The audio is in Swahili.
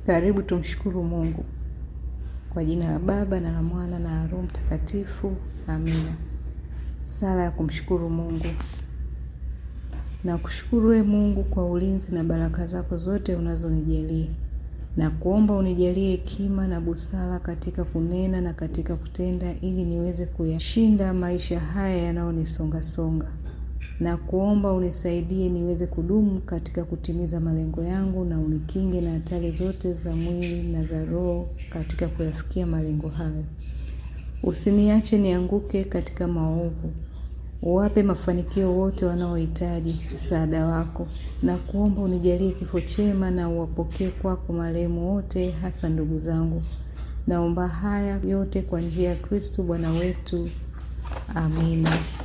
Karibu tumshukuru Mungu. Kwa jina la Baba na la Mwana na Roho Mtakatifu. Amina. Sala ya kumshukuru Mungu. Na kushukuru we Mungu kwa ulinzi na baraka zako zote unazonijalia. Na kuomba unijalie hekima na busara katika kunena na katika kutenda ili niweze kuyashinda maisha haya yanayonisonga songa. Na kuomba unisaidie niweze kudumu katika kutimiza malengo yangu na unikinge na hatari zote za mwili na za roho katika kuyafikia malengo hayo. Usiniache nianguke katika maovu. Uwape mafanikio wote wanaohitaji msaada wako, na kuomba unijalie kifo chema na uwapokee kwako marehemu wote, hasa ndugu zangu. Naomba haya yote kwa njia ya Kristo Bwana wetu. Amina.